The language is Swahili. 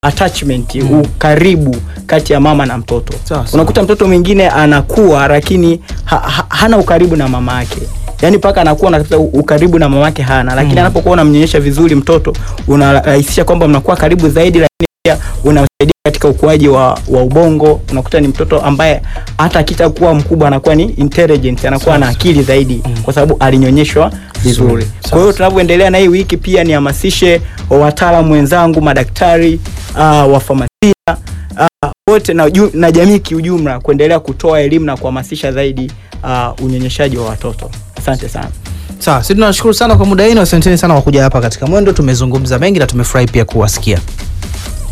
attachment ukaribu kati ya mama na mtoto Sawa, sawa. unakuta mtoto mwingine anakuwa lakini ha, ha, hana ukaribu na mama yake yaani mpaka anakuwa na ukaribu na mama yake hana lakini anapokuwa unamnyonyesha vizuri mtoto unarahisisha kwamba mnakuwa karibu zaidi lakini pia unamsaidia katika ukuaji wa, wa ubongo unakuta ni mtoto ambaye hata akita kuwa mkubwa anakuwa ni intelligent anakuwa na akili zaidi kwa sababu alinyonyeshwa vizuri kwa hiyo tunavyoendelea na hii wiki pia nihamasishe wataalamu wenzangu madaktari uh, wafamasia uh, wote na, ju- na jamii kiujumla kuendelea kutoa elimu na kuhamasisha zaidi uh, unyonyeshaji wa watoto asante sana Sawa, sisi tunashukuru sana kwa muda wenu. Asanteni sana kwa kuja hapa katika Mwendo. Tumezungumza mengi na tumefurahi pia kuwasikia.